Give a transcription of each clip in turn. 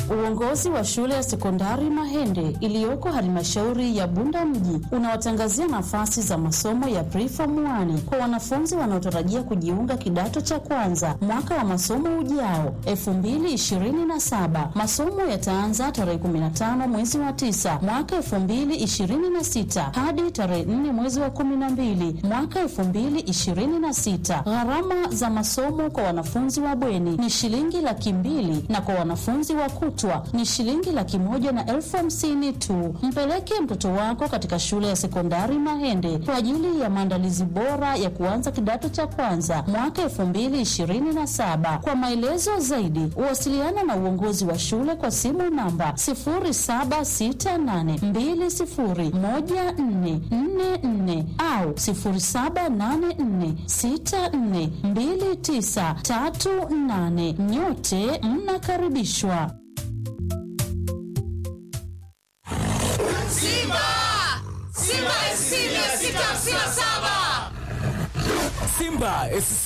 Uongozi wa shule ya sekondari Mahende iliyoko halmashauri ya Bunda mji unawatangazia nafasi za masomo ya preform 1 kwa wanafunzi wanaotarajia kujiunga kidato cha kwanza mwaka wa masomo ujao 2027. Masomo yataanza tarehe 15 mwezi wa 9 mwaka 2026 hadi tarehe 4 mwezi wa 12 mwaka 2026. Gharama za masomo kwa wanafunzi wa bweni ni shilingi laki mbili na kwa wanafunzi wa kutwa ni shilingi laki moja na elfu hamsini tu. Mpeleke mtoto wako katika shule ya sekondari Mahende kwa ajili ya maandalizi bora ya kuanza kidato cha kwanza mwaka elfu mbili ishirini na saba. Kwa maelezo zaidi, wasiliana na uongozi wa shule kwa simu namba sifuri saba sita nane mbili sifuri moja nne nne nne au sifuri saba nane nne sita nne mbili tisa tatu nane. Nyote mnakaribishwa. Simba! Simba SC 657! Simba SC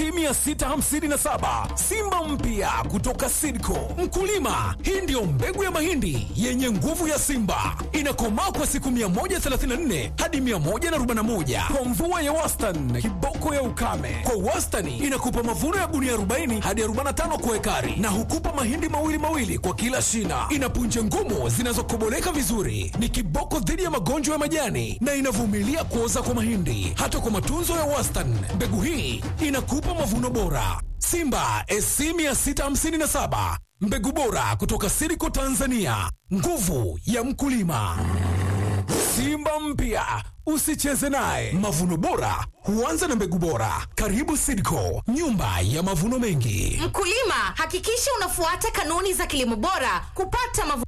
657 Simba mpya kutoka Sidco. Mkulima, hii ndiyo mbegu ya mahindi yenye nguvu ya Simba, inakomaa kwa siku 134 hadi 141 kwa mvua ya wastani, kiboko ya ukame. Kwa wastani inakupa mavuno ya gunia 40 hadi 45 kwa ekari, na hukupa mahindi mawili mawili kwa kila shina. Ina punje ngumu zinazokoboleka vizuri, ni kiboko dhidi ya magonjwa ya majani na inavumilia kuoza kwa mahindi. Hata kwa matunzo ya wastani, mbegu hii inakupa mavuno bora. Simba SC 657 mbegu bora kutoka Siriko Tanzania, nguvu ya mkulima. Simba mpya usicheze naye. Mavuno bora huanza na mbegu bora. Karibu Sidco, nyumba ya mavuno mengi. Mkulima, hakikisha unafuata kanuni za kilimo bora kupata mavuno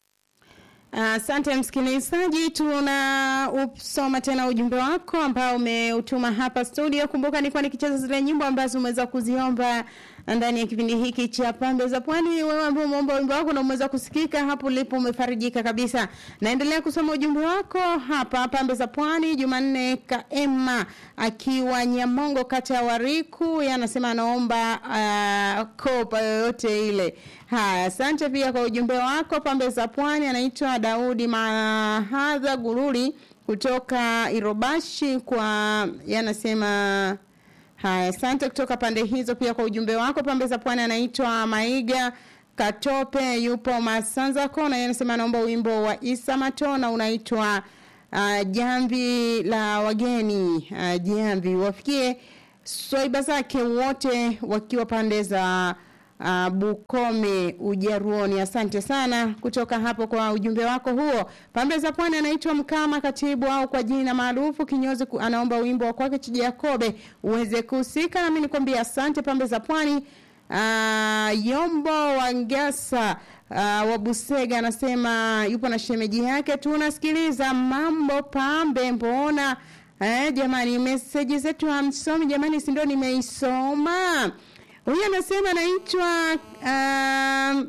Asante msikilizaji, tuna usoma tena ujumbe wako ambao umeutuma hapa studio. Kumbuka nilikuwa nikicheza zile nyimbo ambazo umeweza kuziomba ndani ya kipindi hiki cha Pambe za Pwani. Wewe ambao umeomba wimbo wako na umeweza kusikika hapo ulipo, umefarijika kabisa. Naendelea kusoma ujumbe wako hapa Pambe za Pwani. Jumanne Kaema akiwa Nyamongo, kata ya Wariku, yeye anasema anaomba uh, kopa yoyote ile. Haya, asante pia kwa ujumbe wako. Pambe za Pwani anaitwa Daudi Mahadha Gururi kutoka Irobashi kwa yanasema haya, asante kutoka pande hizo pia kwa ujumbe wako. Pambe za Pwani anaitwa Maiga Katope yupo Masanza Kona, yeye anasema anaomba wimbo wa Isa Matona unaitwa uh, Jamvi la Wageni. Uh, jamvi wafikie swaiba zake wote wakiwa pande za uh, Bukome Ujaruoni. Asante sana kutoka hapo kwa ujumbe wako huo. Pambe za Pwani anaitwa Mkama Katibu au kwa jina maarufu Kinyozi, ku- anaomba wimbo wa kwake Chijakobe uweze kuhusika, nami nikwambia asante. Pambe za Pwani Uh, Yombo Wangasa uh, wa Busega anasema yupo na shemeji yake, tunasikiliza mambo pambe. Mbona eh, jamani, meseji zetu hamsomi jamani, si ndio nimeisoma. Huyu anasema anaitwa um,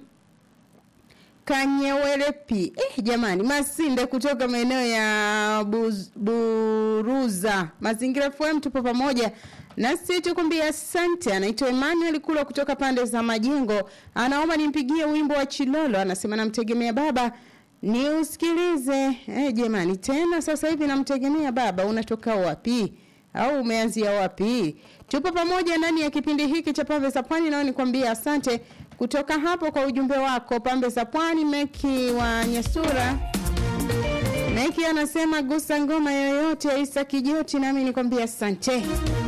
Kanyewelepi. Eh, jamani, Masinde kutoka maeneo ya Buz, Buruza. Mazingira FM tupo pamoja. Nasi tukumbia asante. Anaitwa Emmanuel Kula kutoka pande za Majengo. Anaomba nimpigie wimbo wa Chilolo. Anasema namtegemea baba ni usikilize. Eh, jamani, tena sasa hivi namtegemea baba. Unatoka wapi? Au umeanzia wapi? Tupo pamoja ndani ya kipindi hiki cha Pambe za Pwani, nao nikwambia asante kutoka hapo kwa ujumbe wako. Pambe za Pwani, Meki wa Nyasura. Meki anasema gusa ngoma yoyote ya Isa Kijoti, nami nikwambia asante.